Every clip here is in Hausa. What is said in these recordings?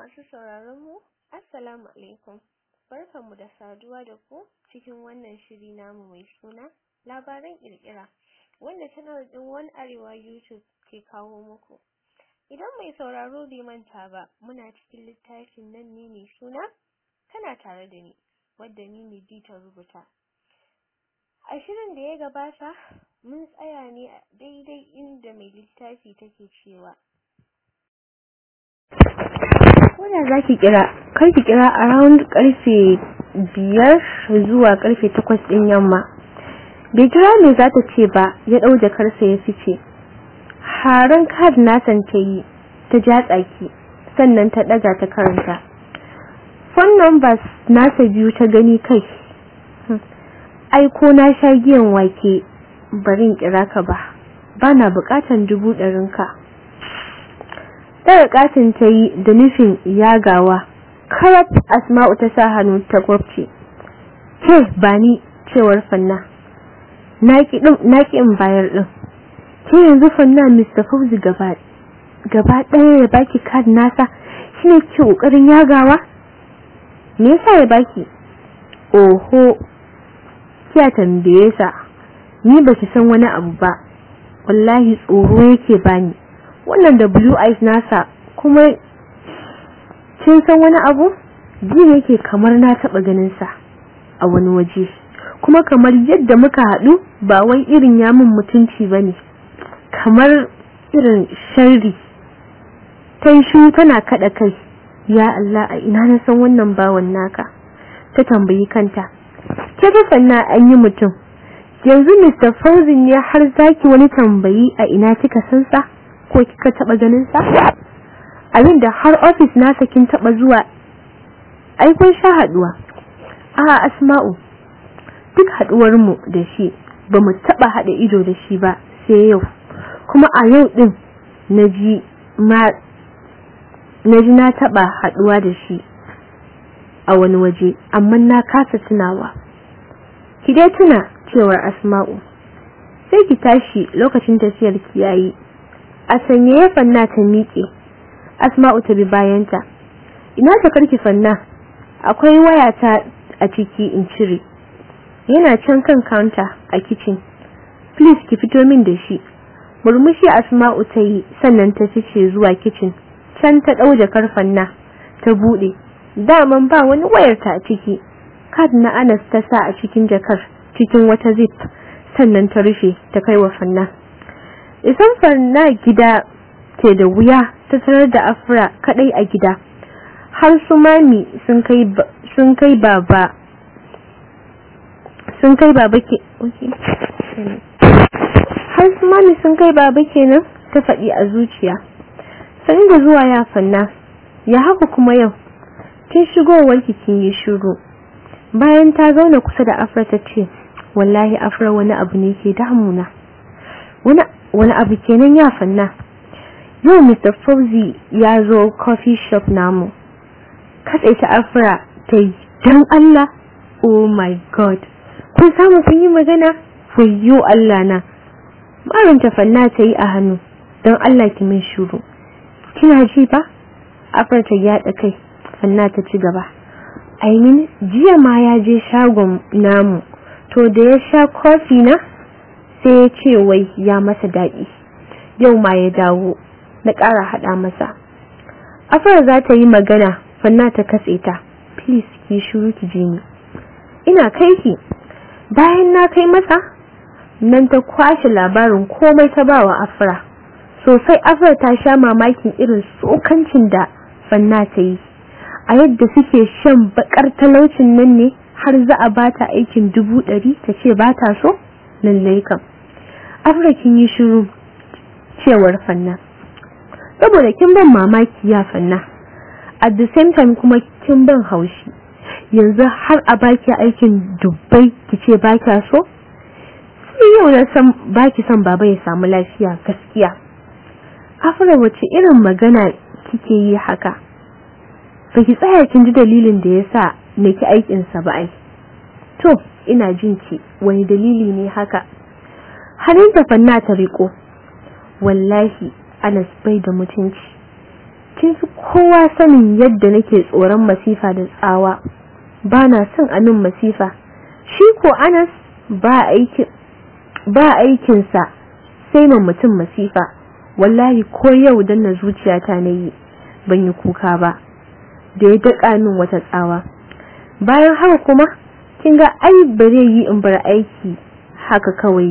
Masu sauraron mu, Assalamu alaikum. Barkanmu da saduwa da ku cikin wannan shiri namu mai suna labaran kirkira wanda channel din One Arewa YouTube ke kawo muku. Idan mai sauraro bai manta ba, muna cikin littafin nan ne mai suna kana tare da ni, wadda ni ne ta rubuta. A shirin da ya gabata, mun tsaya ne a daidai inda mai littafi take cewa Koda za ki kira, kar ki kira around karfe biyar zuwa karfe takwas ɗin yamma. Bai kira me za ta ce ba, ya ɗau jakarsa ya fice. Haran kad nasan ta yi, ta ja tsaki, sannan ta ɗaga ta karanta. Phone numbers nasa biyu ta gani kai. Ai ko na sha giyan wake, barin kira ka ba. Bana buƙatan dubu ɗarinka. Daga katin ta yi da nufin yagawa, karab Asma'u ta sa hannu ta gwabce. Ke ba ni cewar fanna, na ƙi in bayar ɗin. Ke yanzu fanna Mr. Fauzi gaba ɗaya ya baki kad nasa shi ne ke ƙoƙarin yagawa? Me yasa ya baki? Oho, kiya tambaye sa, ni baki san wani abu ba, wallahi tsoro yake bani. wannan da blue eyes nasa kuma kin san wani abu ji yake kamar na taba ganin sa a wani waje kuma kamar yadda muka hadu ba wai irin yamin mutunci bane kamar irin sharri tanshu tana kada kai ya Allah a ina na san wannan bawan naka ta tambayi kanta ke sanna an yi mutum yanzu Mr. Fauzin ne har zaki wani tambayi a ina kika san sa ko kika taba ganin sa abinda har office nasa kin taba zuwa ai kun sha haduwa a asma'u duk haduwar mu da shi bamu taba hada ido da shi ba sai yau kuma a yau din naji ma naji na taba haduwa da shi a wani waje amma na kasa tunawa ki dai tuna cewar asma'u sai ki tashi lokacin tafiyar ki yayi a sanye ya fanna ta miƙe asma'u ta bi bayanta ina ta karki fanna akwai wayata a ciki in cire yana can kan counter a kitchen please ki fito min da shi murmushi asma'u ta yi sannan ta fice zuwa kitchen can ta ɗau jakar fanna ta buɗe daman ba wani wayarta a ciki kad na anas ta sa a cikin jakar cikin wata zip sannan ta rufe ta kai wa fanna isan farna gida ke da wuya ta tarar da afra kadai a gida har su mami sun kai sun kai baba sun kai baba ke har su mami sun kai baba kenan ta faɗi a zuciya sani da zuwa ya fanna ya haka kuma yau kin shigowar kin yi shiru bayan ta zauna kusa da afra ta ce wallahi afra wani abu ne ke damuna wani wani abu kenan ya fanna yau Mr. Fauzi ya zo coffee shop namu katse ta afra ta yi don Allah oh my god kun samu kun yi magana fayyo Allah na marinta fanna ta yi a hannu don Allah ki min shuru kina ji ba afra ta yaɗa kai fanna ta ci gaba aimin jiya ma ya je shagon namu to da ya sha kofi na sai ya ce wai ya masa daɗi yau ma ya dawo na ƙara haɗa masa afar za ta yi magana fanna ta katse ta please ki shiru ki je ni ina kai ki bayan na kai masa nan ta kwashe labarin komai ta bawa afra sosai afra ta sha mamakin irin tsokancin da fanna ta yi a yadda suke shan bakar talaucin nan ne har za a bata aikin dubu ɗari ta ce ba ta so lallai kam afra kin yi shiru cewar fanna saboda kin ban mamaki ya fanna at the same time kuma kin ban haushi yanzu har a baki aikin dubbai kice ba kya so sai yau na san baki son baba ya samu lafiya gaskiya afra wace irin magana kike yi haka baki tsaya kin ji dalilin da yasa nake aikin sa ba ai to ina jin ki wani dalili ne haka hannun fanna ta riko wallahi Anas bai da mutunci kin fi kowa sanin yadda nake tsoron masifa da tsawa ba na son amin masifa shi ko anas ba aikin ba aikinsa sai ma mutum masifa wallahi ko yau dan na zuciyata na yi ban yi kuka ba da ya daƙa min wata tsawa bayan haka kuma kin ga ai bare yi in bar aiki haka kawai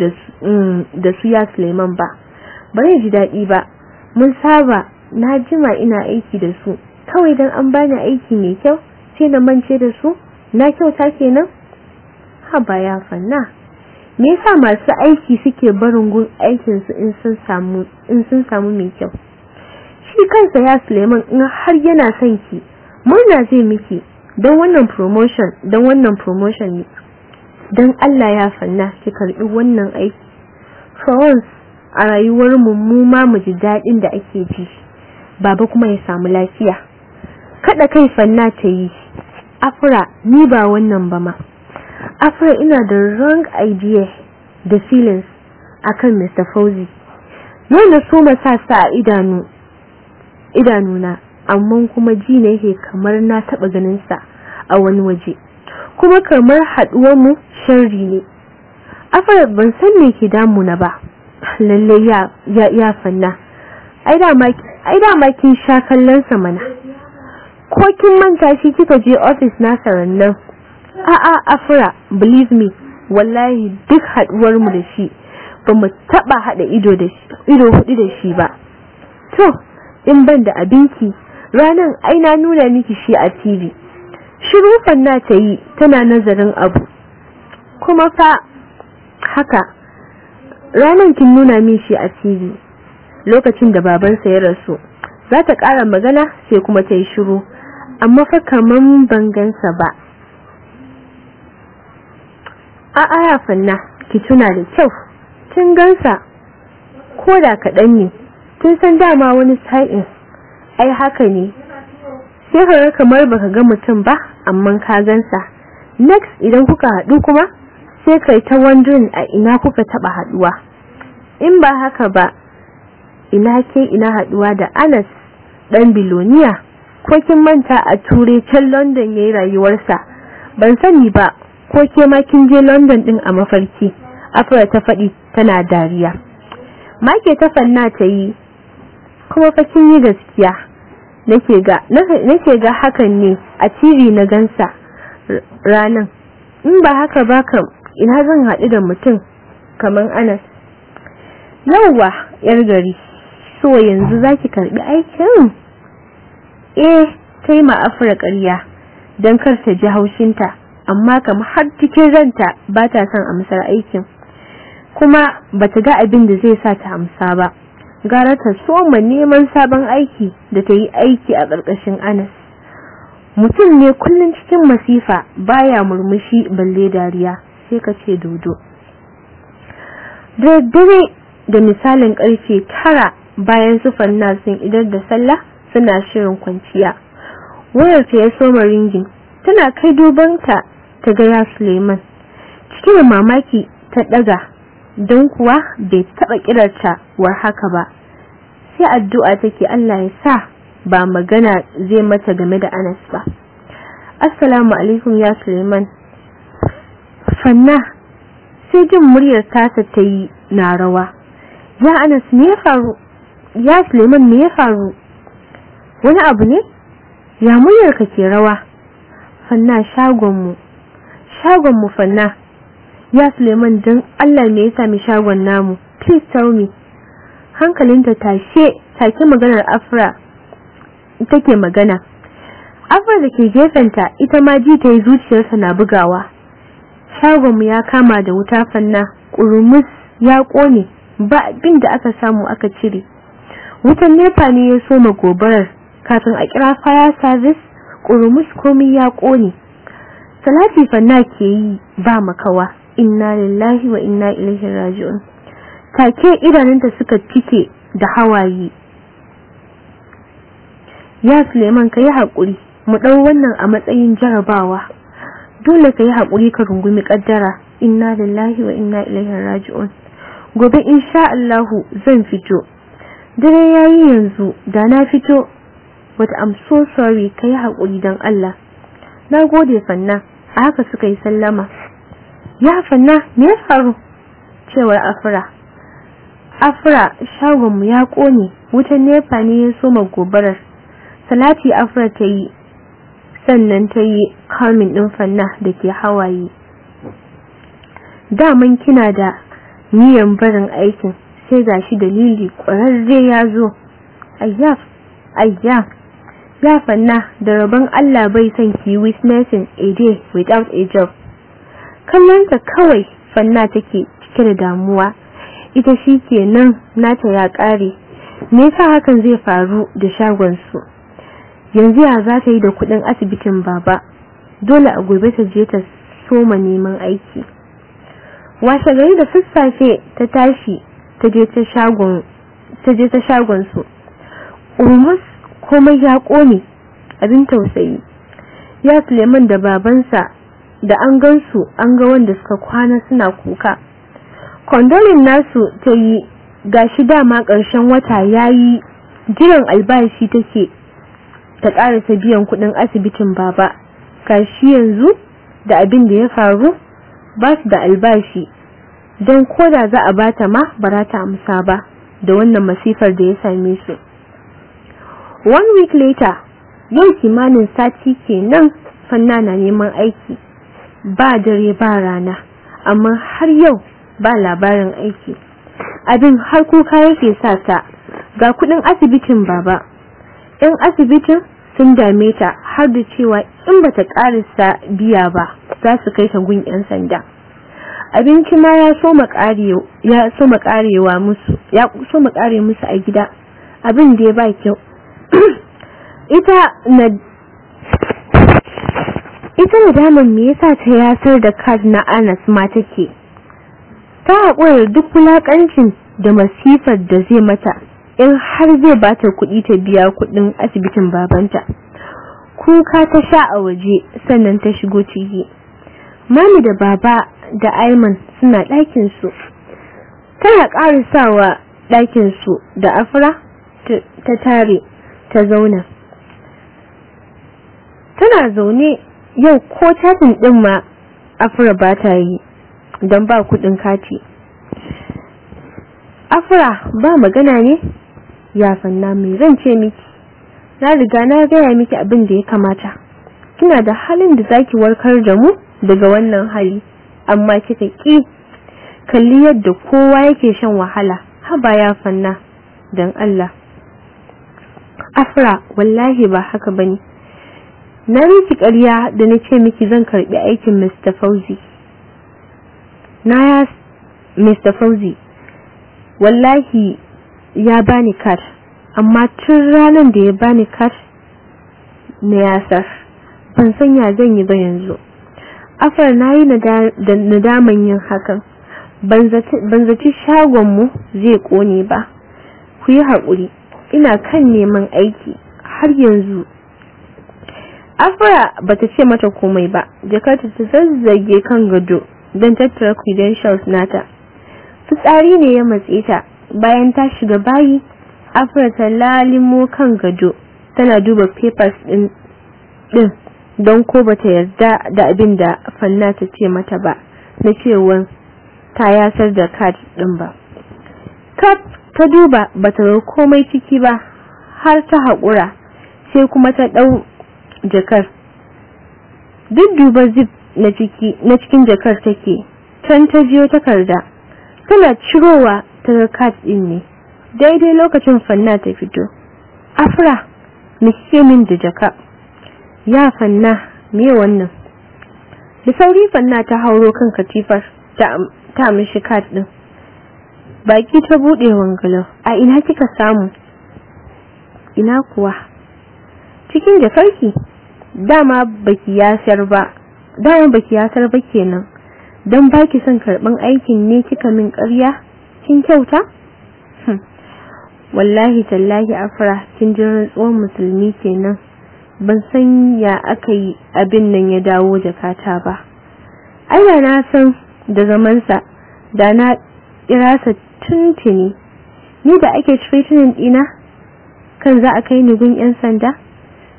da su ya Suleiman ba bare ji daɗi ba mun saba na jima ina aiki da su kawai dan an bani aiki mai kyau sai na mance da su na kyauta kenan haba ya fanna me yasa masu aiki suke barin gun aikin su in sun samu in sun samu mai kyau shi kansa ya Suleiman in har yana son ki murna zai miki don wannan promotion don wannan promotion ne don Allah ya fanna ki karbi wannan aiki for once a rayuwar mu mu ma mu ji dadin da ake ji baba kuma ya samu lafiya kada kai fanna ta yi afra ni ba wannan ba ma afra ina da wrong idea da feelings akan Mr. Fauzi yau na so sa sa a idanu idanuna amma kuma ji ne yake kamar na taba ganin sa a wani waje kuma kamar haduwar mu sharri ne afra ban san me ke damu na ba lalle ya ya ya fanna ai da ma ai da ma kin sha kallon sa mana ko kin manta shi kika je office na sarannan a a afra believe me wallahi duk haduwar mu da shi ba mu taba hada ido da shi ido hudu da shi ba to in ban da abinki ranan ai na nuna miki shi a TV shiru fanna ta yi tana nazarin abu kuma fa haka ranan kin nuna min shi a TV lokacin da babansa ya rasu za ta ƙara magana sai kuma ta yi shiru amma fa kaman ban gansa ba a aya fanna ki tuna da kyau kin gansa ko da kaɗan ne kin san dama wani sa'in ai haka ne sai ka ga kamar baka ga mutum ba amma ka gansa next idan kuka haɗu kuma sai kai ta wondering a ina kuka taɓa haɗuwa in ba haka ba ina ke ina haɗuwa da Anas ɗan biloniya ko kin manta a ture can London yayi rayuwarsa ban sani ba ko ke ma kin je London din a mafarki Afra ta faɗi tana dariya make ta fanna ta yi kuma fa kin yi gaskiya nake ga nake ga hakan ne a TV na gansa ranan in ba haka ba kam ina zan haɗu da mutum kaman Anas yawwa yar gari so yanzu zaki karbi aikin eh kai ma afra ƙarya dan kar ta ji haushinta amma kam har cikin ranta ba ta son amsar aikin kuma bata ga abin da zai sa ta amsa ba gara ta soma neman sabon aiki da ta yi aiki a ƙarƙashin Anas mutum ne kullum cikin masifa baya murmushi balle dariya sai ka ce dodo da dare da misalin karfe tara bayan sufan nasin idan da sallah suna shirin kwanciya wayar ta ya soma ringin tana kai dubanta ta ga ya Suleiman cikin mamaki ta daga don kuwa bai taba kirarta war haka ba sai addu'a take Allah ya sa ba magana zai mata game da Anas ba assalamu alaikum ya Suleiman fanna sai jin muryar tasa ta yi na rawa ya Anas me ya faru ya Suleiman me ya faru wani abu ne ya muryar ka ke rawa fanna shagon mu shagon mu fanna ya Suleiman dan Allah me ya sami shagon namu please tell me hankalinta tashe take maganar Afra take magana Afra da ke gefenta ita ma ji ta yi zuciyarsa na bugawa shagon mu ya kama da wuta fanna kurumus ya kone ba abin da aka samu aka cire wutan nepa ne ya soma gobarar kafin a kira fire service kurumus komai ya kone salati fanna ke yi ba makawa inna lillahi wa inna ilaihi raji'un take idanunta suka cike da hawaye ya Suleiman kai hakuri mu dau wannan a matsayin jarabawa dole kai hakuri ka rungumi kaddara inna lillahi wa inna ilaihi raji'un gobe insha Allah zan fito dare yayi yanzu da na fito but I'm so sorry kai haƙuri don Allah na gode fanna a haka suka yi sallama ya fanna me ya faru cewar afra afra shagonmu ya ƙone wutan nefa ne ya soma gobarar salati afra ta yi sannan ta yi kalmin ɗin fanna da ke hawaye daman kina da niyan barin aikin sai gashi dalili ƙwararre ya zo ayyaf ayyaf ya fanna da rabon Allah bai son ki witnessing a day without a job kallonta kawai fanna take cike da damuwa ita shi kenan nata ya ƙare me yasa hakan zai faru da shagon su yanzu ya za ta yi da kudin asibitin baba dole a gobe ta je ta soma neman aiki washe gari da sassafe ta tashi ta je ta shagon ta je ta shagon su umus komai ya kone abin tausayi ya Suleiman da babansa da an gansu an ga wanda suka kwana suna kuka kondolin nasu ta yi gashi dama ƙarshen wata yayi jiran albashi take ta ƙarasa biyan kuɗin asibitin baba gashi yanzu da abin da ya faru ba su da albashi don koda za a bata ma ba za ta amsa ba da wannan masifar da ya same su one week later yau kimanin sati kenan fanna na neman aiki ba dare ba rana amma har yau ba labarin aiki abin har kuka yake sa ta ga kudin asibitin baba yan asibitin sun dame ta har da cewa in bata karisa biya ba za su kai ta gun yan sanda abinci ma ya so ya so karewa musu ya so kare musu a gida abin da ya ba kyau ita na ita nadaman me yasa ta yasar da card na Anas ma take ta haƙura duk wulaƙancin da masifar da zai mata in har zai bata kuɗi ta biya kuɗin asibitin babanta kuka ta sha a waje sannan ta shigo ciki mami da baba da Aiman suna ɗakin su tana ƙarisawa ɗakin su da afra ta tare ta zauna tana zaune yau ko tatin ɗin ma afra ba ta yi don ba kuɗin kati afra ba magana ne ya fanna mai zan ce miki na riga na gaya miki abin da ya kamata kina da halin da zaki warkar da mu daga wannan hali amma kika ki kalli yadda kowa yake shan wahala haba ya fanna don Allah afra wallahi ba haka bane na miki ƙarya da na ce miki zan karbi aikin Mr. Fauzi na ya Mr. Fauzi wallahi ya bani card amma tun ranar da ya bani card na yasar ban san ya zan yi ba yanzu afar na yi nadaman yin hakan ban zaci shagonmu zai kone ba ku yi haƙuri ina kan neman aiki har yanzu afra bata ce mata komai ba jakarta ta zazzage kan gado don tattara credentials nata fitsari ne ya matse ta bayan ta shiga bayi afra ta lalimo kan gado tana duba papers din din don ko bata yarda da abin da fanna ta ce mata ba na cewa ta yasar da card din ba kaf ta duba bata ga komai ciki ba har ta haƙura sai kuma ta ɗau jakar duk duba zip na ciki na cikin jakar take can ta jiyo takarda tana cirowa ta ga card din ne daidai lokacin fanna ta fito afra me kike min da jaka ya fanna me wannan da sauri fanna ta hauro kan katifar ta ta mishi card din baki ta bude wangalo a ina kika samu ina kuwa cikin jakarki dama baki yasar ba dama baki yasar ba kenan dan baki son karban aikin ne kika min ƙarya kin kyauta wallahi tallahi afra kin ji rantsuwar musulmi kenan ban san ya aka yi abin nan ya dawo jakata ba ai da na san da zamansa da na kira sa tuntuni ni da ake threatening dina kan za a kai ni gun yan sanda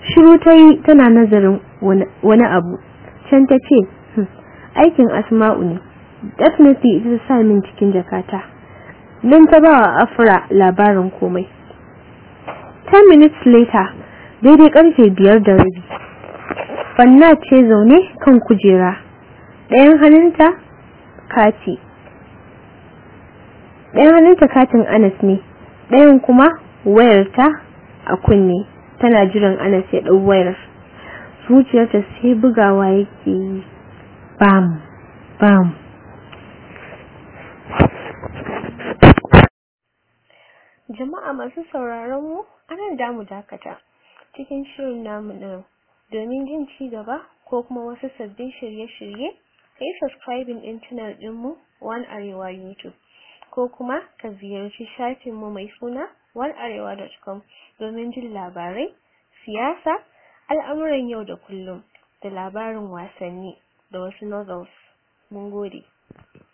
shiru ta yi tana nazarin wani abu can ta ce aikin asma'u ne definitely ita ta sa min cikin jakata don ta ba wa afra labarin komai 10 minutes later daidai karfe biyar da rabi fanna ce zaune kan kujera ɗayan hannunta kati ɗayan hannunta katin anas ne ɗayan kuma wayarta a kunne tana jiran anas ya ɗau wayar zuciyarta sai bugawa yake yi bam bam jama'a masu sauraron mu anan damu dakata cikin shirin namu na domin jin ci gaba ko kuma wasu sabbin shirye-shirye kai subscribing din channel dinmu One Arewa YouTube ko kuma ka ziyarci shafinmu mai suna onearewa.com domin jin labarai, siyasa, al'amuran yau da kullum da labarin wasanni da wasu novels. Mun gode.